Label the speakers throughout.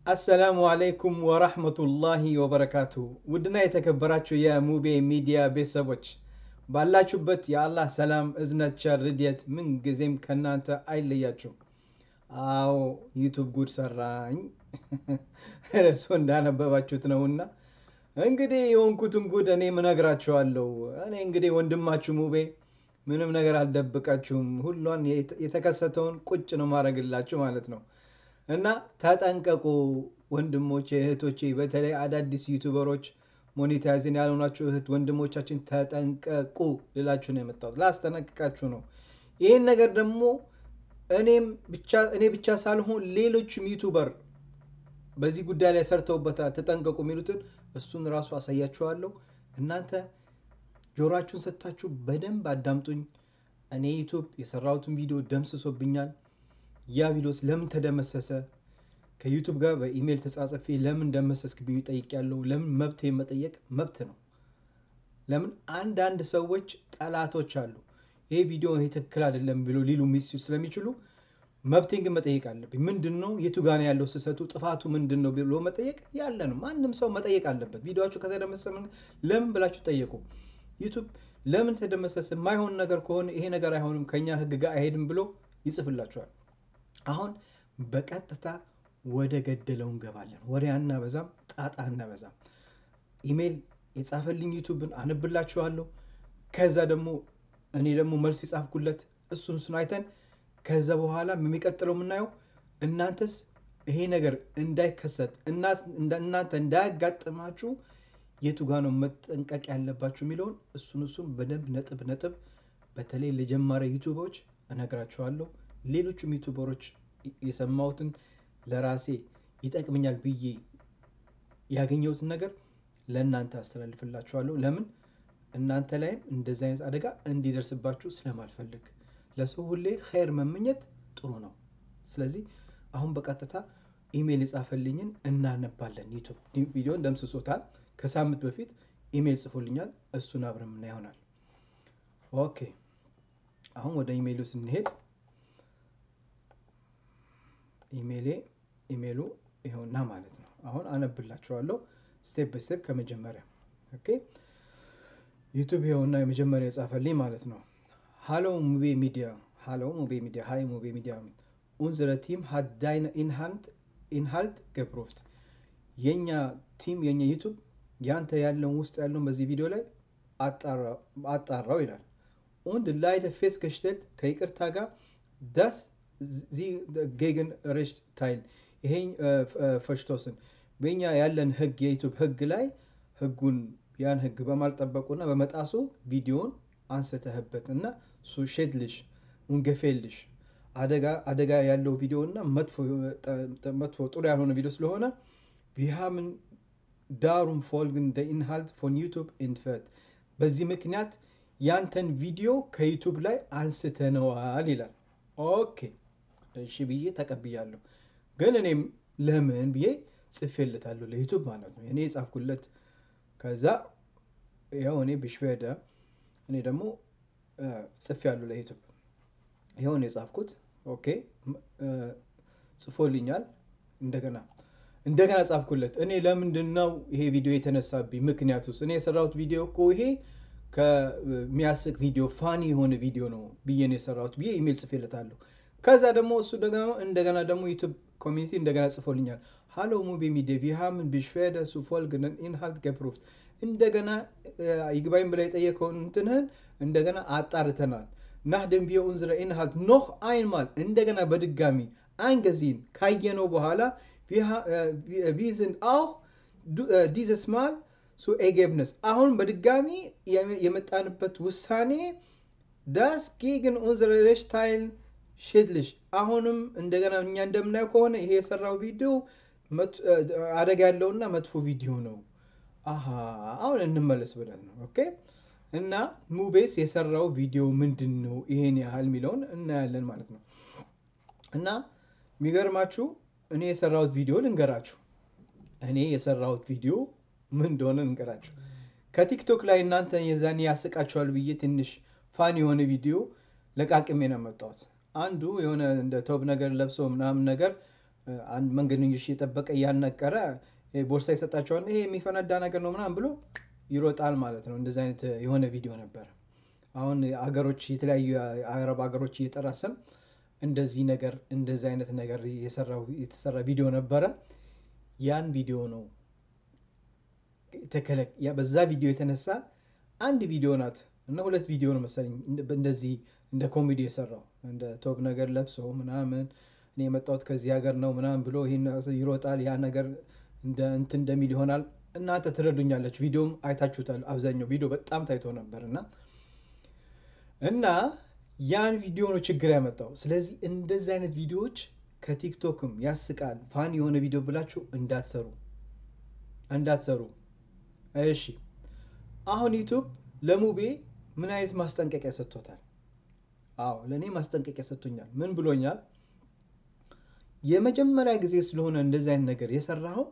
Speaker 1: አሰላሙ አለይኩም ወራህመቱላሂ ወበረካቱ። ውድና የተከበራችሁ የሙቤ ሚዲያ ቤተሰቦች ባላችሁበት የአላህ ሰላም፣ እዝነት፣ ቸር፣ ርድኤት ምን ጊዜም ከእናንተ አይለያችሁ። አዎ ዩቱብ ጉድ ሰራኝ እርሶ እንዳነበባችሁት ነውና እንግዲህ የሆንኩትን ጉድ እኔም እነግራችኋለሁ። እኔ እንግዲህ ወንድማችሁ ሙቤ ምንም ነገር አልደብቃችሁም። ሁሏን የተከሰተውን ቁጭ ነው ማድረግላችሁ ማለት ነው። እና ተጠንቀቁ ወንድሞቼ እህቶቼ፣ በተለይ አዳዲስ ዩቱበሮች ሞኔታይዝን ያልሆናችሁ እህት ወንድሞቻችን ተጠንቀቁ ልላችሁ ነው የመጣሁት፣ ላስጠነቅቃችሁ ነው። ይህን ነገር ደግሞ እኔም እኔ ብቻ ሳልሆን ሌሎችም ዩቱበር በዚህ ጉዳይ ላይ ሰርተውበታል። ተጠንቀቁ የሚሉትን እሱን ራሱ አሳያችኋለሁ። እናንተ ጆሮአችሁን ሰጥታችሁ በደንብ አዳምጡኝ። እኔ ዩቱብ የሰራሁትን ቪዲዮ ደምስሶብኛል። ያ ቪዲዮስ ለምን ተደመሰሰ? ከዩቱብ ጋር በኢሜይል ተጻጽፌ ለምን ደመሰስክብኝ ጠይቄያለሁ። ለምን መብት መጠየቅ መብት ነው። ለምን አንዳንድ ሰዎች ጠላቶች አሉ። ይሄ ቪዲዮ ይሄ ትክክል አይደለም ብሎ ሊሉ ስለሚችሉ መብቴን ግን መጠየቅ አለብኝ። ምንድን ነው የቱ ጋ ነው ያለው ስህተቱ፣ ጥፋቱ ምንድን ነው ብሎ መጠየቅ ያለ ነው። ማንም ሰው መጠየቅ አለበት። ቪዲዮችሁ ከተደመሰሰ ለምን ብላችሁ ጠየቁ። ዩቱብ ለምን ተደመሰሰ? የማይሆን ነገር ከሆነ ይሄ ነገር አይሆንም ከኛ ህግ ጋር አይሄድም ብሎ ይጽፍላችኋል። አሁን በቀጥታ ወደ ገደለው እንገባለን። ወሬ አናበዛም፣ ጣጣ አናበዛም። ኢሜይል የጻፈልኝ ዩቱብን አነብላችኋለሁ። ከዛ ደግሞ እኔ ደግሞ መልስ የጻፍኩለት እሱን እሱን አይተን ከዛ በኋላ የሚቀጥለው የምናየው እናንተስ ይሄ ነገር እንዳይከሰት እናንተ እንዳያጋጥማችሁ የቱ ጋ ነው መጠንቀቅ ያለባችሁ የሚለውን እሱን እሱን በደንብ ነጥብ ነጥብ በተለይ ለጀማሪ ዩቱበሮች እነግራችኋለሁ። ሌሎቹም ዩቱበሮች የሰማሁትን ለራሴ ይጠቅመኛል ብዬ ያገኘሁትን ነገር ለእናንተ አስተላልፍላችኋለሁ። ለምን እናንተ ላይም እንደዚህ አይነት አደጋ እንዲደርስባችሁ ስለማልፈልግ ለሰው ሁሌ ኸይር መመኘት ጥሩ ነው። ስለዚህ አሁን በቀጥታ ኢሜይል የጻፈልኝን እናነባለን። ዩቱብ ቪዲዮን ደምስሶታል። ከሳምንት በፊት ኢሜይል ጽፎልኛል። እሱን አብረን ምና ይሆናል። ኦኬ አሁን ወደ ኢሜይሉ ስንሄድ ኢሜይሌ ኢሜይሉ ይኸውና ማለት ነው። አሁን አነብላችኋለሁ ስቴፕ ባይ ስቴፕ ከመጀመሪያ ኦኬ። ዩቱብ ይኸውና የመጀመሪያ የጻፈልኝ ማለት ነው። ሃሎ ሙቤ ሚዲያ ሃሎ ሙቤ ሚዲያ ሃይ ሙቤ ሚዲያ ኡንዝረ ቲም ሃት ዳይነ ኢንሃልት ኢንሃልት ገፕሮፍት የኛ ቲም የኛ ዩቱብ ያንተ ያለውን ውስጥ ያለውን በዚህ ቪዲዮ ላይ አጣራው ይላል። ኡንድ ላይደ ፌስ ገሽተልት ከይቅርታ ጋር ዳስ ዚ ጌግን ሬሽት ታይል ይሄ ፈሽቶስን በኛ ያለን ህግ የዩቱብ ህግ ላይ ህጉን ያን ህግ በማልጠበቁና በመጣሱ ቪዲዮን አንስተህበት እና ሱ ሼድልሽ ውንገፌልሽ አደጋ ያለው ቪዲዮ እና መጥፎ ጥሩ ያልሆነ ቪዲዮ ስለሆነ ቪሃምን ዳሩም ፎልግን ደ ኢንሃልት ፎን ዩቱብ ኢንትፈት በዚህ ምክንያት ያንተን ቪዲዮ ከዩቱብ ላይ አንስተነዋል ይላል። ኦኬ እሺ ብዬ ተቀብያለሁ። ግን እኔም ለምን ብዬ ጽፌለታለሁ ለዩቱብ ማለት ነው። እኔ የጻፍኩለት ከዛ ይኸው እኔ ብሽፌደ እኔ ደግሞ ጽፌያለሁ ለዩቱብ ይኸው ነው የጻፍኩት። ኦኬ ጽፎልኛል። እንደገና እንደገና ጻፍኩለት። እኔ ለምንድን ነው ይሄ ቪዲዮ የተነሳብኝ? ምክንያቱስ እኔ የሰራሁት ቪዲዮ እኮ ይሄ ከሚያስቅ ቪዲዮ ፋኒ የሆነ ቪዲዮ ነው ብዬ ነው የሰራሁት ብዬ ኢሜል ጽፌለታለሁ። ከዛ ደግሞ እሱ ደግሞ እንደገና ደግሞ ዩቱብ ኮሚኒቲ እንደገና ጽፎልኛል። ሃሎ ሙቢ ሚዲያ ቪሃምን ቢሽፌደ ሱ ፎልግነን ኢንሃልት ገፕሩፍት እንደገና ይግባኝ ብላ የጠየቀውን እንትንህን እንደገና አጣርተናል። ናህ ደንቢየ ኡንዝረ ኢንሃልት ኖህ አይንማል እንደገና በድጋሚ አንገዚን ካየነው በኋላ ቪዝን አው ዲዘስ ማል ሱ ኤጌብነስ አሁን በድጋሚ የመጣንበት ውሳኔ ዳስ ጌግን ኡንዝረ ሬሽታይል ሼድልሽ አሁንም እንደገና እኛ እንደምናየው ከሆነ ይሄ የሰራው ቪዲዮ አደጋ ያለውና መጥፎ ቪዲዮ ነው። አሀ አሁን እንመለስ ብለን ነው። ኦኬ እና ሙቤስ የሰራው ቪዲዮ ምንድን ነው ይሄን ያህል የሚለውን እናያለን ማለት ነው። እና የሚገርማችሁ እኔ የሰራሁት ቪዲዮ ልንገራችሁ። እኔ የሰራሁት ቪዲዮ ምን እንደሆነ ልንገራችሁ። ከቲክቶክ ላይ እናንተ የዛኔ ያስቃችኋል ብዬ ትንሽ ፋን የሆነ ቪዲዮ ለቃቅሜ ነው የመጣሁት። አንዱ የሆነ እንደ ቶብ ነገር ለብሶ ምናምን ነገር አንድ መንገደኞች እየጠበቀ እያነቀረ ቦርሳ ይሰጣቸዋል። ይሄ የሚፈነዳ ነገር ነው ምናምን ብሎ ይሮጣል ማለት ነው። እንደዚህ አይነት የሆነ ቪዲዮ ነበረ። አሁን አገሮች የተለያዩ የአረብ ሀገሮች እየጠራ ስም እንደዚህ ነገር እንደዚህ አይነት ነገር የተሰራ ቪዲዮ ነበረ። ያን ቪዲዮ ነው በዛ ቪዲዮ የተነሳ አንድ ቪዲዮ ናት እና ሁለት ቪዲዮ ነው መሰለኝ እንደዚህ እንደ ኮሜዲ የሰራው እንደ ቶብ ነገር ለብሶ ምናምን እኔ የመጣሁት ከዚህ ሀገር ነው ምናምን ብሎ ይህን ይሮጣል። ያ ነገር እንትን እንደሚል ይሆናል። እናንተ ትረዱኛለች። ቪዲዮም አይታችሁታል። አብዛኛው ቪዲዮ በጣም ታይቶ ነበር እና እና ያን ቪዲዮ ነው ችግር ያመጣው። ስለዚህ እንደዚህ አይነት ቪዲዮዎች ከቲክቶክም ያስቃል ፋን የሆነ ቪዲዮ ብላችሁ እንዳትሰሩ እንዳትሰሩ። እሺ አሁን ዩቱብ ለሙቤ ምን አይነት ማስጠንቀቂያ ሰጥቶታል? አዎ ለእኔ ማስጠንቀቂያ ሰጥቶኛል። ምን ብሎኛል? የመጀመሪያ ጊዜ ስለሆነ እንደዚህ አይነት ነገር የሰራኸው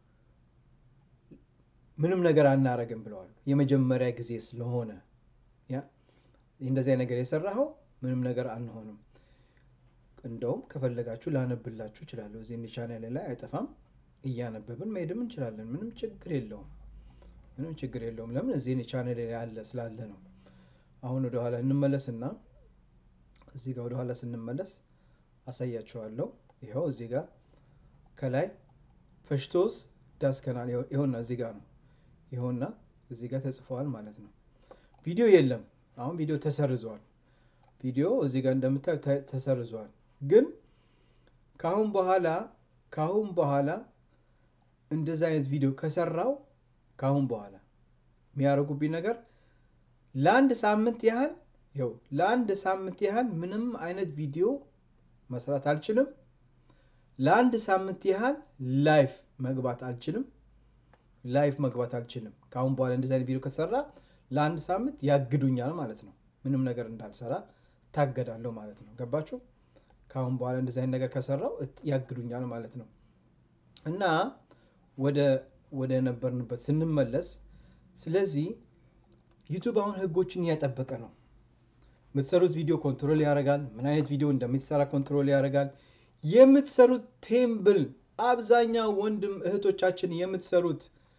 Speaker 1: ምንም ነገር አናረግም ብለዋል። የመጀመሪያ ጊዜ ስለሆነ ያ እንደዚህ ነገር የሰራኸው ምንም ነገር አንሆንም። እንደውም ከፈለጋችሁ ላነብላችሁ እችላለሁ። እዚህ ቻናል ላይ አይጠፋም። እያነበብን መሄድም እንችላለን። ምንም ችግር የለውም። ምንም ችግር የለውም። ለምን እዚህ ቻናል ላይ ያለ ስላለ ነው። አሁን ወደኋላ እንመለስና እዚህ ጋር ወደኋላ ስንመለስ አሳያችኋለሁ። ይኸው እዚህ ጋር ከላይ ፈሽቶስ ዳስከናል ይኸውና፣ እዚህ ጋር ነው። ይኸውና እዚህ ጋር ተጽፈዋል ማለት ነው። ቪዲዮ የለም። አሁን ቪዲዮ ተሰርዟል። ቪዲዮ እዚህ ጋር እንደምታዩ ተሰርዟል። ግን ከአሁን በኋላ ከአሁን በኋላ እንደዚህ አይነት ቪዲዮ ከሰራው ከአሁን በኋላ የሚያደርጉብኝ ነገር ለአንድ ሳምንት ያህል ይኸው ለአንድ ሳምንት ያህል ምንም አይነት ቪዲዮ መስራት አልችልም። ለአንድ ሳምንት ያህል ላይፍ መግባት አልችልም። ላይፍ መግባት አልችልም። ከአሁን በኋላ እንደዚህ አይነት ቪዲዮ ከሰራ ለአንድ ሳምንት ያግዱኛል ማለት ነው። ምንም ነገር እንዳልሰራ ታገዳለሁ ማለት ነው። ገባችሁ? ከአሁን በኋላ እንደዚህ አይነት ነገር ከሰራው ያግዱኛል ማለት ነው። እና ወደ ወደ ነበርንበት ስንመለስ፣ ስለዚህ ዩቱብ አሁን ህጎችን እያጠበቀ ነው። የምትሰሩት ቪዲዮ ኮንትሮል ያደርጋል። ምን አይነት ቪዲዮ እንደምትሰራ ኮንትሮል ያደርጋል። የምትሰሩት ቴምብል አብዛኛው ወንድም እህቶቻችን የምትሰሩት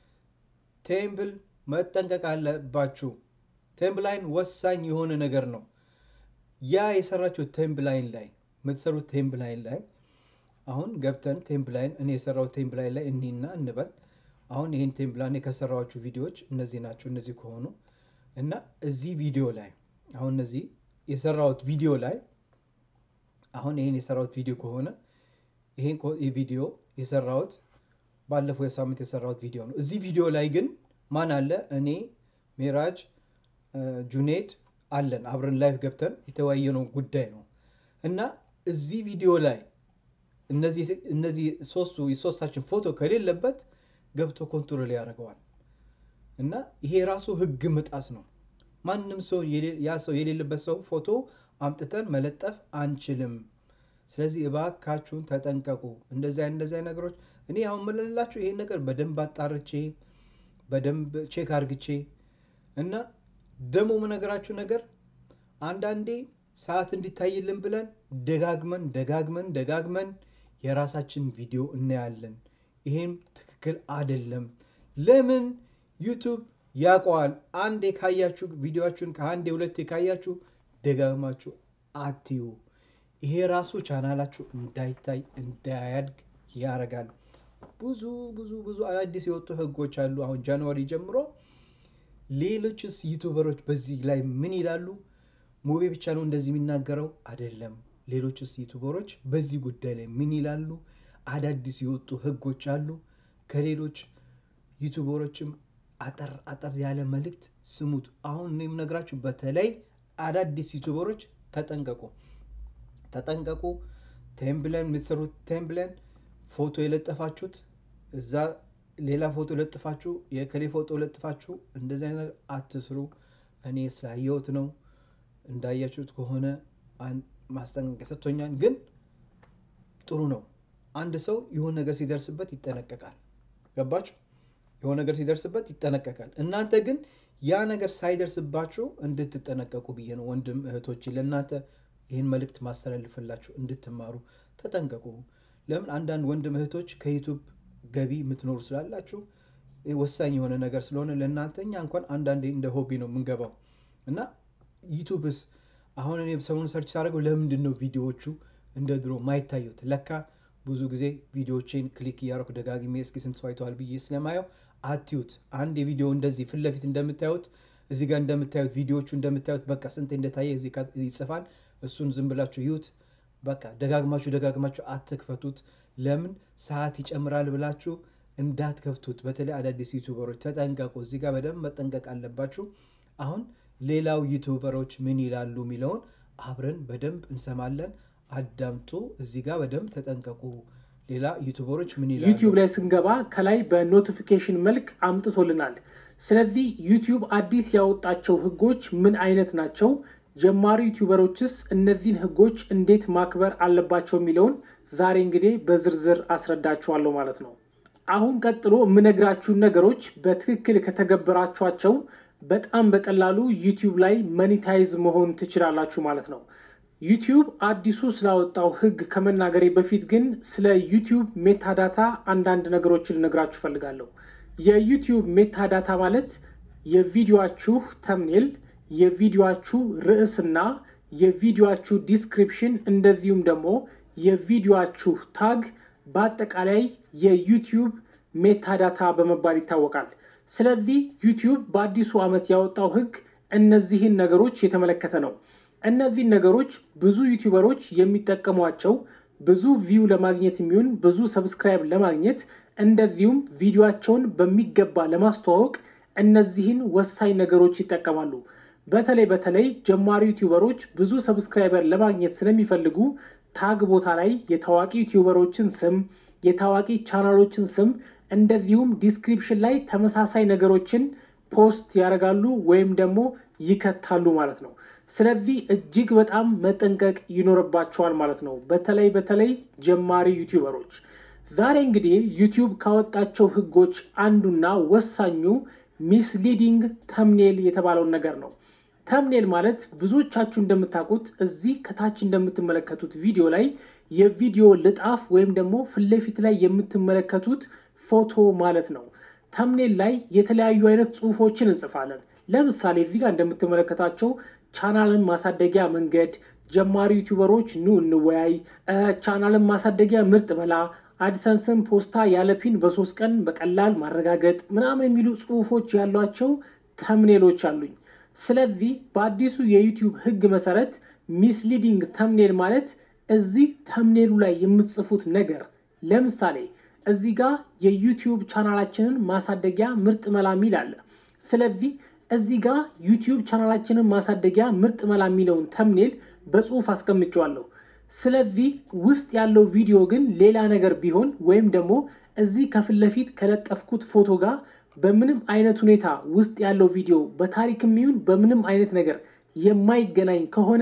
Speaker 1: ቴምብል መጠንቀቅ አለባችሁ። ቴምብላይን ወሳኝ የሆነ ነገር ነው። ያ የሰራችሁት ቴምብላይን ላይ የምትሰሩት ቴምብላይን ላይ አሁን ገብተን ቴምብላይን እኔ የሰራሁት ቴምብላይን ላይ እኒና እንበል። አሁን ይህን ቴምብላይን የከሰራኋችሁ ቪዲዮዎች እነዚህ ናቸው። እነዚህ ከሆኑ እና እዚህ ቪዲዮ ላይ አሁን እነዚህ የሰራሁት ቪዲዮ ላይ አሁን ይህን የሰራሁት ቪዲዮ ከሆነ ይሄን ቪዲዮ የሰራሁት ባለፈው የሳምንት የሰራሁት ቪዲዮ ነው። እዚህ ቪዲዮ ላይ ግን ማን አለ? እኔ ሜራጅ ጁኔድ አለን አብረን ላይፍ ገብተን የተወያየነው ጉዳይ ነው እና እዚህ ቪዲዮ ላይ እነዚህ ሶስቱ የሶስታችን ፎቶ ከሌለበት ገብቶ ኮንትሮል ያደርገዋል እና ይሄ ራሱ ህግ መጣስ ነው። ማንም ሰው ያ ሰው የሌለበት ሰው ፎቶ አምጥተን መለጠፍ አንችልም። ስለዚህ እባካችሁን ተጠንቀቁ። እንደዚህ እንደዚህ ነገሮች እኔ አሁን መለላችሁ ይሄን ነገር በደንብ አጣርቼ በደንብ ቼክ አርግቼ እና ደግሞ ምነግራችሁ ነገር አንዳንዴ ሰዓት እንዲታይልን ብለን ደጋግመን ደጋግመን ደጋግመን የራሳችን ቪዲዮ እናያለን። ይሄም ትክክል አይደለም። ለምን ዩቱብ ያውቀዋል። አንዴ ካያችሁ ቪዲዮችሁን ከአንዴ ሁለቴ ካያችሁ ደጋግማችሁ አትዩ። ይሄ ራሱ ቻናላችሁ እንዳይታይ እንዳያድግ ያደርጋል። ብዙ ብዙ ብዙ አዳዲስ የወጡ ህጎች አሉ። አሁን ጃንዋሪ ጀምሮ ሌሎችስ ዩቱበሮች በዚህ ላይ ምን ይላሉ? ሙቤ ብቻ ነው እንደዚህ የሚናገረው አይደለም። ሌሎችስ ዩቱበሮች በዚህ ጉዳይ ላይ ምን ይላሉ? አዳዲስ የወጡ ህጎች አሉ። ከሌሎች ዩቱበሮችም አጠር አጠር ያለ መልእክት ስሙት። አሁን እኔ የምነግራችሁ በተለይ አዳዲስ ዩቱበሮች ተጠንቀቁ፣ ተጠንቀቁ። ቴምብለን የምትሰሩት ቴምብለን ፎቶ የለጠፋችሁት እዛ ሌላ ፎቶ ለጥፋችሁ የከሌ ፎቶ ለጥፋችሁ እንደዚህ አይነት ነገር አትስሩ። እኔ ስላየሁት ነው። እንዳያችሁት ከሆነ ማስጠንቀቂያ ሰጥቶኛል። ግን ጥሩ ነው። አንድ ሰው የሆነ ነገር ሲደርስበት ይጠነቀቃል። ገባችሁ? የሆነ ነገር ሲደርስበት ይጠነቀቃል። እናንተ ግን ያ ነገር ሳይደርስባችሁ እንድትጠነቀቁ ብዬ ነው ወንድም እህቶች፣ ለእናንተ ይህን መልእክት ማስተላልፍላችሁ እንድትማሩ ተጠንቀቁ። ለምን አንዳንድ ወንድም እህቶች ከዩቱብ ገቢ የምትኖሩ ስላላችሁ ወሳኝ የሆነ ነገር ስለሆነ ለእናንተ እኛ እንኳን አንዳንዴ እንደ ሆቢ ነው የምንገባው እና ዩቱብስ አሁን እኔ ሰሞኑን ሰርች ሳደርገው ለምንድን ነው ቪዲዮዎቹ እንደ ድሮ ማይታዩት? ለካ ብዙ ጊዜ ቪዲዮዎቼን ክሊክ እያደረኩ ደጋግሜ እስኪ ስንት ሰው አይተዋል ብዬ ስለማየው አትዩት። አንድ የቪዲዮ እንደዚህ ፊት ለፊት እንደምታዩት እዚህ ጋር እንደምታዩት ቪዲዮዎቹ እንደምታዩት በቃ ስንት እንደታየ እዚህ ጋር ይጽፋል። እሱን ዝም ብላችሁ ይዩት። በቃ ደጋግማችሁ ደጋግማችሁ አትክፈቱት። ለምን ሰዓት ይጨምራል ብላችሁ እንዳትከፍቱት። በተለይ አዳዲስ ዩቱበሮች ተጠንቀቁ። እዚህ ጋር በደንብ መጠንቀቅ አለባችሁ። አሁን ሌላው ዩቱበሮች ምን ይላሉ የሚለውን አብረን በደንብ እንሰማለን። አዳምጡ። እዚህ ጋር በደንብ ተጠንቀቁ። ሌላ ዩቱበሮች ምን ይላሉ?
Speaker 2: ዩቲዩብ ላይ ስንገባ ከላይ በኖቲፊኬሽን መልክ አምጥቶልናል። ስለዚህ ዩቲዩብ አዲስ ያወጣቸው ህጎች ምን አይነት ናቸው? ጀማሪ ዩቲዩበሮችስ እነዚህን ህጎች እንዴት ማክበር አለባቸው የሚለውን ዛሬ እንግዲህ በዝርዝር አስረዳችኋለሁ ማለት ነው። አሁን ቀጥሎ የምነግራችሁን ነገሮች በትክክል ከተገበራችኋቸው በጣም በቀላሉ ዩቲዩብ ላይ መኒታይዝ መሆን ትችላላችሁ ማለት ነው። ዩቲዩብ አዲሱ ስላወጣው ህግ ከመናገሬ በፊት ግን ስለ ዩቲዩብ ሜታዳታ አንዳንድ ነገሮችን ልነግራችሁ እፈልጋለሁ። የዩቲዩብ ሜታዳታ ማለት የቪዲዮችሁ ተምኔል፣ የቪዲዮችሁ ርዕስና የቪዲዮችሁ ዲስክሪፕሽን እንደዚሁም ደግሞ የቪዲዮችሁ ታግ በአጠቃላይ የዩቲዩብ ሜታዳታ በመባል ይታወቃል። ስለዚህ ዩቲዩብ በአዲሱ ዓመት ያወጣው ህግ እነዚህን ነገሮች የተመለከተ ነው። እነዚህን ነገሮች ብዙ ዩቲዩበሮች የሚጠቀሟቸው ብዙ ቪው ለማግኘት የሚሆን ብዙ ሰብስክራይብ ለማግኘት እንደዚሁም ቪዲዮቸውን በሚገባ ለማስተዋወቅ እነዚህን ወሳኝ ነገሮች ይጠቀማሉ። በተለይ በተለይ ጀማሪ ዩቲዩበሮች ብዙ ሰብስክራይበር ለማግኘት ስለሚፈልጉ ታግ ቦታ ላይ የታዋቂ ዩቲዩበሮችን ስም፣ የታዋቂ ቻናሎችን ስም እንደዚሁም ዲስክሪፕሽን ላይ ተመሳሳይ ነገሮችን ፖስት ያደርጋሉ ወይም ደግሞ ይከታሉ ማለት ነው። ስለዚህ እጅግ በጣም መጠንቀቅ ይኖርባቸዋል ማለት ነው። በተለይ በተለይ ጀማሪ ዩቲዩበሮች ዛሬ እንግዲህ ዩቲዩብ ካወጣቸው ህጎች አንዱና ወሳኙ ሚስሊዲንግ ተምኔል የተባለውን ነገር ነው። ተምኔል ማለት ብዙዎቻችሁ እንደምታውቁት እዚህ ከታች እንደምትመለከቱት ቪዲዮ ላይ የቪዲዮ ልጣፍ ወይም ደግሞ ፊት ለፊት ላይ የምትመለከቱት ፎቶ ማለት ነው። ተምኔል ላይ የተለያዩ አይነት ጽሁፎችን እንጽፋለን። ለምሳሌ እዚህ ጋር እንደምትመለከታቸው ቻናልን ማሳደጊያ መንገድ፣ ጀማሪ ዩቲዩበሮች ኑ እንወያይ፣ ቻናልን ማሳደጊያ ምርጥ በላ፣ አድሰንስን ፖስታ ያለፒን በሶስት ቀን በቀላል ማረጋገጥ ምናምን የሚሉ ጽሁፎች ያሏቸው ተምኔሎች አሉኝ። ስለዚህ በአዲሱ የዩቲዩብ ህግ መሰረት ሚስሊዲንግ ተምኔል ማለት እዚህ ተምኔሉ ላይ የምትጽፉት ነገር ለምሳሌ እዚህ ጋር የዩቲዩብ ቻናላችንን ማሳደጊያ ምርጥ መላ ሚል አለ። ስለዚህ እዚህ ጋር ዩቲዩብ ቻናላችንን ማሳደጊያ ምርጥ መላ የሚለውን ተምኔል በጽሁፍ አስቀምጨዋለሁ። ስለዚህ ውስጥ ያለው ቪዲዮ ግን ሌላ ነገር ቢሆን ወይም ደግሞ እዚህ ከፊት ለፊት ከለጠፍኩት ፎቶ ጋር በምንም አይነት ሁኔታ ውስጥ ያለው ቪዲዮ በታሪክም ይሁን በምንም አይነት ነገር የማይገናኝ ከሆነ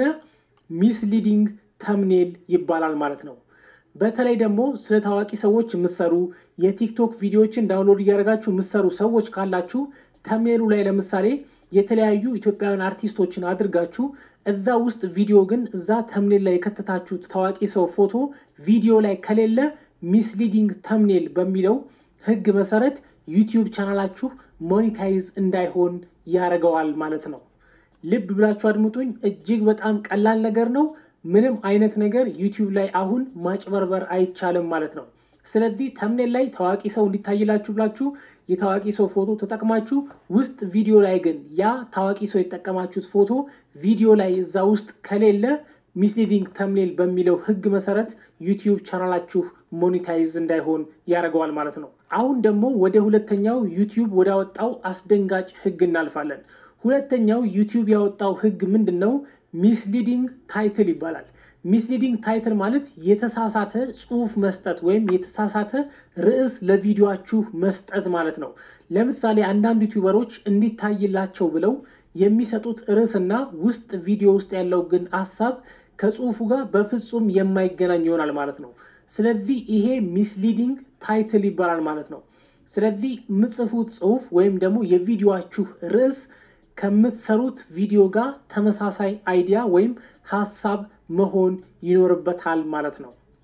Speaker 2: ሚስሊዲንግ ተምኔል ይባላል ማለት ነው። በተለይ ደግሞ ስለ ታዋቂ ሰዎች የምሰሩ የቲክቶክ ቪዲዮዎችን ዳውንሎድ እያደረጋችሁ የምሰሩ ሰዎች ካላችሁ ተምኔሉ ላይ ለምሳሌ የተለያዩ ኢትዮጵያውያን አርቲስቶችን አድርጋችሁ እዛ ውስጥ ቪዲዮ ግን እዛ ተምኔል ላይ የከተታችሁት ታዋቂ ሰው ፎቶ ቪዲዮ ላይ ከሌለ ሚስሊዲንግ ተምኔል በሚለው ህግ መሰረት ዩቲዩብ ቻናላችሁ ሞኒታይዝ እንዳይሆን ያደርገዋል ማለት ነው። ልብ ብላችሁ አድምጡኝ። እጅግ በጣም ቀላል ነገር ነው። ምንም አይነት ነገር ዩቲዩብ ላይ አሁን ማጭበርበር አይቻልም ማለት ነው። ስለዚህ ተምኔል ላይ ታዋቂ ሰው እንዲታይላችሁ ብላችሁ የታዋቂ ሰው ፎቶ ተጠቅማችሁ ውስጥ ቪዲዮ ላይ ግን ያ ታዋቂ ሰው የተጠቀማችሁት ፎቶ ቪዲዮ ላይ እዛ ውስጥ ከሌለ ሚስሊዲንግ ተምኔል በሚለው ህግ መሰረት ዩቲዩብ ቻናላችሁ ሞኒታይዝ እንዳይሆን ያደርገዋል ማለት ነው። አሁን ደግሞ ወደ ሁለተኛው ዩቲዩብ ወዳወጣው አስደንጋጭ ህግ እናልፋለን። ሁለተኛው ዩቲዩብ ያወጣው ህግ ምንድን ነው? ሚስሊዲንግ ታይትል ይባላል። ሚስሊዲንግ ታይትል ማለት የተሳሳተ ጽሁፍ መስጠት ወይም የተሳሳተ ርዕስ ለቪዲዮችሁ መስጠት ማለት ነው። ለምሳሌ አንዳንድ ዩቲዩበሮች እንዲታይላቸው ብለው የሚሰጡት ርዕስና ውስጥ ቪዲዮ ውስጥ ያለው ግን ሀሳብ ከጽሁፉ ጋር በፍጹም የማይገናኝ ይሆናል ማለት ነው። ስለዚህ ይሄ ሚስሊዲንግ ታይትል ይባላል ማለት ነው። ስለዚህ የምጽፉት ጽሁፍ ወይም ደግሞ የቪዲዮችሁ ርዕስ ከምትሰሩት ቪዲዮ ጋር ተመሳሳይ አይዲያ ወይም ሀሳብ መሆን ይኖርበታል ማለት ነው።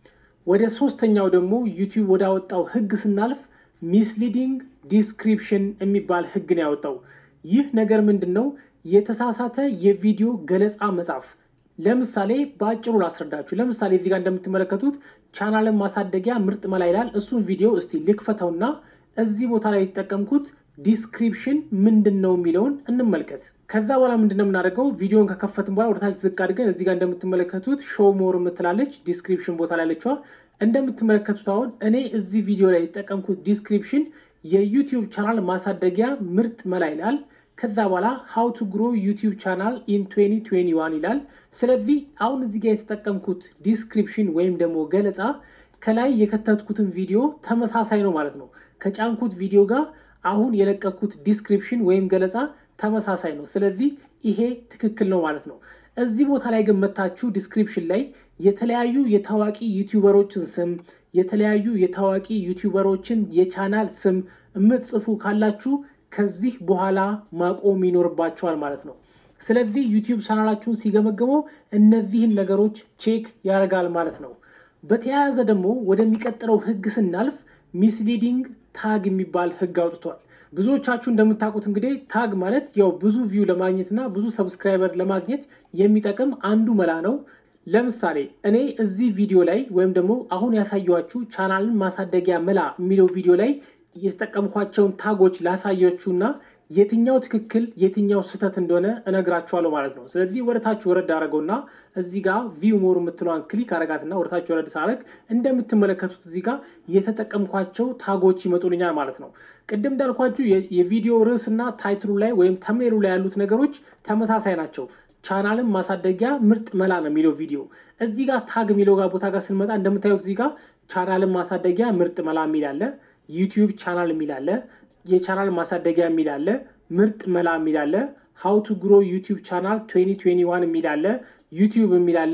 Speaker 2: ወደ ሶስተኛው ደግሞ ዩቲዩብ ወዳወጣው ህግ ስናልፍ ሚስሊዲንግ ዲስክሪፕሽን የሚባል ህግ ነው ያወጣው። ይህ ነገር ምንድን ነው? የተሳሳተ የቪዲዮ ገለጻ መጻፍ። ለምሳሌ በአጭሩ ላስረዳችሁ። ለምሳሌ እዚህ ጋር እንደምትመለከቱት ቻናልን ማሳደጊያ ምርጥ መላ ይላል። እሱን ቪዲዮ እስቲ ልክፈተውና እዚህ ቦታ ላይ የተጠቀምኩት ዲስክሪፕሽን ምንድን ነው የሚለውን እንመልከት። ከዛ በኋላ ምንድነው የምናደርገው? ቪዲዮን ከከፈትን በኋላ ወደታች ዝቅ አድርገን እዚህ ጋር እንደምትመለከቱት ሾው ሞር የምትላለች ዲስክሪፕሽን ቦታ ላይ ያለችዋ እንደምትመለከቱት አሁን እኔ እዚህ ቪዲዮ ላይ የተጠቀምኩት ዲስክሪፕሽን የዩቲዩብ ቻናል ማሳደጊያ ምርጥ መላ ይላል። ከዛ በኋላ ሃው ቱ ግሮ ዩቲዩብ ቻናል ኢን 2021 ይላል። ስለዚህ አሁን እዚህ ጋር የተጠቀምኩት ዲስክሪፕሽን ወይም ደግሞ ገለጻ ከላይ የከተትኩትን ቪዲዮ ተመሳሳይ ነው ማለት ነው። ከጫንኩት ቪዲዮ ጋር አሁን የለቀኩት ዲስክሪፕሽን ወይም ገለጻ ተመሳሳይ ነው። ስለዚህ ይሄ ትክክል ነው ማለት ነው። እዚህ ቦታ ላይ ግን መታችሁ ዲስክሪፕሽን ላይ የተለያዩ የታዋቂ ዩቲዩበሮችን ስም የተለያዩ የታዋቂ ዩቲዩበሮችን የቻናል ስም የምትጽፉ ካላችሁ ከዚህ በኋላ ማቆም ይኖርባቸዋል ማለት ነው። ስለዚህ ዩቲዩብ ቻናላችሁን ሲገመገመው እነዚህን ነገሮች ቼክ ያደርጋል ማለት ነው። በተያያዘ ደግሞ ወደሚቀጥለው ህግ ስናልፍ ሚስሊዲንግ ታግ የሚባል ህግ አውጥቷል። ብዙዎቻችሁ እንደምታውቁት እንግዲህ ታግ ማለት ያው ብዙ ቪው ለማግኘት እና ብዙ ሰብስክራይበር ለማግኘት የሚጠቅም አንዱ መላ ነው። ለምሳሌ እኔ እዚህ ቪዲዮ ላይ ወይም ደግሞ አሁን ያሳየኋችሁ ቻናልን ማሳደጊያ መላ የሚለው ቪዲዮ ላይ የተጠቀምኳቸውን ታጎች ላሳያችሁና የትኛው ትክክል የትኛው ስህተት እንደሆነ እነግራችኋለሁ ማለት ነው። ስለዚህ ወደ ታች ወረድ አደረገውና እዚህ ጋር ቪው ሞር የምትለዋን ክሊክ አረጋትና ወደ ታች ወረድ ሳረግ እንደምትመለከቱት እዚህ ጋር የተጠቀምኳቸው ታጎች ይመጡልኛል ማለት ነው። ቅድም እንዳልኳችሁ የቪዲዮ ርዕስ እና ታይትሉ ላይ ወይም ተምኔሉ ላይ ያሉት ነገሮች ተመሳሳይ ናቸው። ቻናልን ማሳደጊያ ምርጥ መላ ነው የሚለው ቪዲዮ። እዚህ ጋር ታግ የሚለው ጋር ቦታ ጋር ስንመጣ እንደምታዩት እዚህ ጋር ቻናልን ማሳደጊያ ምርጥ መላ የሚል አለ፣ ዩቲዩብ ቻናል የሚል አለ የቻናል ማሳደጊያ የሚል አለ፣ ምርጥ መላ የሚል አለ፣ ሃው ቱ ግሮ ዩቲዩብ ቻናል 2021 የሚል አለ፣ ዩቲዩብ የሚል አለ፣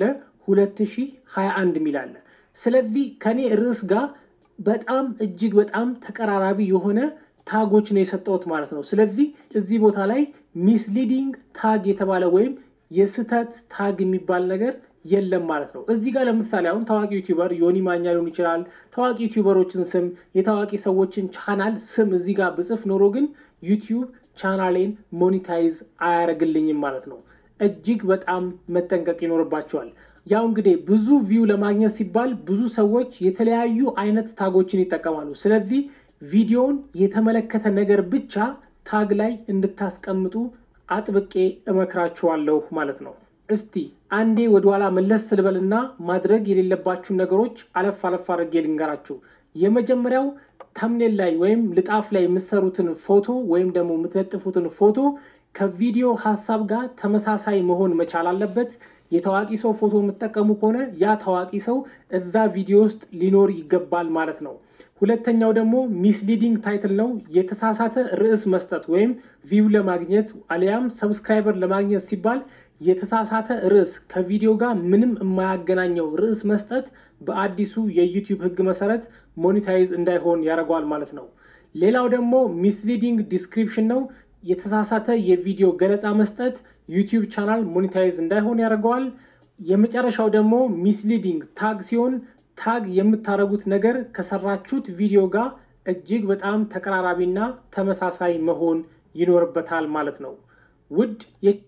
Speaker 2: 2021 የሚል አለ። ስለዚህ ከኔ ርዕስ ጋር በጣም እጅግ በጣም ተቀራራቢ የሆነ ታጎች ነው የሰጠሁት ማለት ነው። ስለዚህ እዚህ ቦታ ላይ ሚስሊዲንግ ታግ የተባለ ወይም የስህተት ታግ የሚባል ነገር የለም ማለት ነው። እዚህ ጋር ለምሳሌ አሁን ታዋቂ ዩቲዩበር ዮኒ ማኛ ሊሆን ይችላል። ታዋቂ ዩቲዩበሮችን ስም፣ የታዋቂ ሰዎችን ቻናል ስም እዚህ ጋር ብጽፍ ኖሮ ግን ዩቲዩብ ቻናሌን ሞኒታይዝ አያደርግልኝም ማለት ነው። እጅግ በጣም መጠንቀቅ ይኖርባቸዋል። ያው እንግዲህ ብዙ ቪው ለማግኘት ሲባል ብዙ ሰዎች የተለያዩ አይነት ታጎችን ይጠቀማሉ። ስለዚህ ቪዲዮውን የተመለከተ ነገር ብቻ ታግ ላይ እንድታስቀምጡ አጥብቄ እመክራችኋለሁ ማለት ነው። እስቲ አንዴ ወደኋላ መለስ ስልበልና ማድረግ የሌለባችሁን ነገሮች አለፍ አለፍ አድርጌ ልንገራችሁ። የመጀመሪያው ተምኔል ላይ ወይም ልጣፍ ላይ የምትሰሩትን ፎቶ ወይም ደግሞ የምትለጥፉትን ፎቶ ከቪዲዮ ሀሳብ ጋር ተመሳሳይ መሆን መቻል አለበት። የታዋቂ ሰው ፎቶ የምትጠቀሙ ከሆነ ያ ታዋቂ ሰው እዛ ቪዲዮ ውስጥ ሊኖር ይገባል ማለት ነው። ሁለተኛው ደግሞ ሚስሊዲንግ ታይትል ነው። የተሳሳተ ርዕስ መስጠት ወይም ቪው ለማግኘት አሊያም ሰብስክራይበር ለማግኘት ሲባል የተሳሳተ ርዕስ ከቪዲዮ ጋር ምንም የማያገናኘው ርዕስ መስጠት በአዲሱ የዩቲዩብ ሕግ መሰረት ሞኒታይዝ እንዳይሆን ያደርገዋል ማለት ነው። ሌላው ደግሞ ሚስሊዲንግ ዲስክሪፕሽን ነው። የተሳሳተ የቪዲዮ ገለጻ መስጠት ዩቲዩብ ቻናል ሞኒታይዝ እንዳይሆን ያደርገዋል። የመጨረሻው ደግሞ ሚስሊዲንግ ታግ ሲሆን ታግ የምታደርጉት ነገር ከሰራችሁት ቪዲዮ ጋር እጅግ በጣም ተቀራራቢና ተመሳሳይ መሆን ይኖርበታል ማለት ነው። ውድ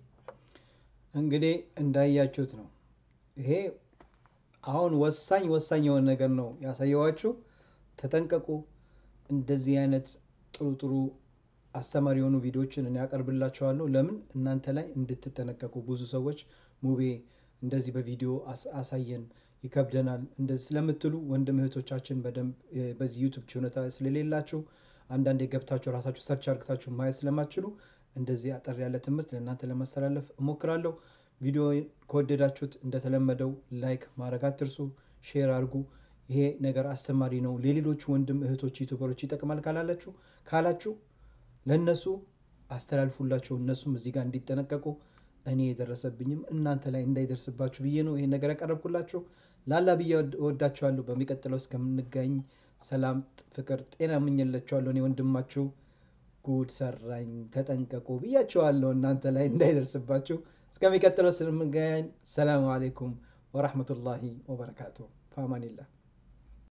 Speaker 1: እንግዲህ እንዳያችሁት ነው። ይሄ አሁን ወሳኝ ወሳኝ የሆነ ነገር ነው ያሳየዋችሁ። ተጠንቀቁ። እንደዚህ አይነት ጥሩ ጥሩ አስተማሪ የሆኑ ቪዲዮዎችን እኔ ያቀርብላችኋለሁ። ለምን እናንተ ላይ እንድትጠነቀቁ። ብዙ ሰዎች ሙቤ እንደዚህ በቪዲዮ አሳየን ይከብደናል እንደዚህ ስለምትሉ ወንድም እህቶቻችን በደንብ በዚህ ዩቱብ ችሎታ ስለሌላችሁ አንዳንድ የገብታችሁ ራሳችሁ ሰርች አርግታችሁ ማየት ስለማትችሉ እንደዚህ አጠር ያለ ትምህርት ለእናንተ ለማስተላለፍ እሞክራለሁ። ቪዲዮ ከወደዳችሁት እንደተለመደው ላይክ ማድረግ አትርሱ፣ ሼር አድርጉ። ይሄ ነገር አስተማሪ ነው፣ ለሌሎች ወንድም እህቶች ዩቱበሮች ይጠቅማል ካላላችሁ ካላችሁ ለእነሱ አስተላልፉላቸው፣ እነሱም እዚህ ጋር እንዲጠነቀቁ እኔ የደረሰብኝም እናንተ ላይ እንዳይደርስባችሁ ብዬ ነው ይሄን ነገር ያቀረብኩላችሁ። ላላ ብዬ እወዳችኋለሁ። በሚቀጥለው እስከምንገኝ ሰላም፣ ፍቅር፣ ጤና እመኝላችኋለሁ። እኔ ወንድማችሁ ጉድ ሰራኝ ተጠንቀቁ ብያችኋለሁ። እናንተ ላይ እንዳይደርስባችሁ። እስከሚቀጥለው ስለምንገናኝ ሰላም አሌይኩም ወራህመቱላሂ ወበረካቱ። ፋማኒላህ